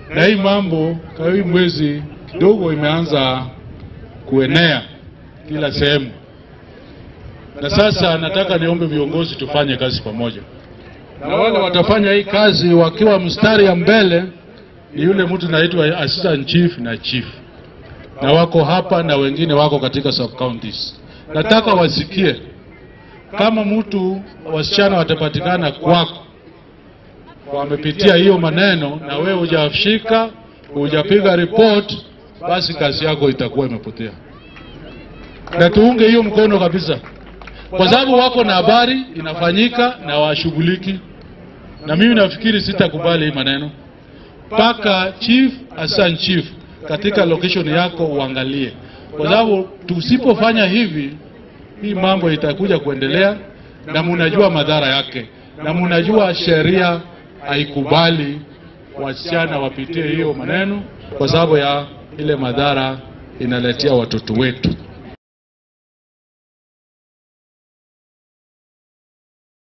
na hii mambo kwa hii mwezi kidogo imeanza kuenea kila sehemu, na sasa nataka niombe viongozi tufanye kazi pamoja, na wale watafanya hii kazi wakiwa mstari ya mbele ni yule mtu naitwa assistant chief na chief, na wako hapa na wengine wako katika sub counties. Nataka wasikie kama mtu wasichana watapatikana kwako wamepitia hiyo maneno na wewe hujashika hujapiga report, basi kazi yako itakuwa imepotea, na tuunge hiyo mkono kabisa, kwa sababu wako na habari inafanyika na washughuliki, na mimi nafikiri sitakubali hii maneno mpaka chief assistant chief katika location yako uangalie, kwa sababu tusipofanya hivi hii mambo itakuja kuendelea, na munajua madhara yake, na munajua sheria haikubali wasichana wapitie hiyo maneno, kwa sababu ya ile madhara inaletea watoto wetu.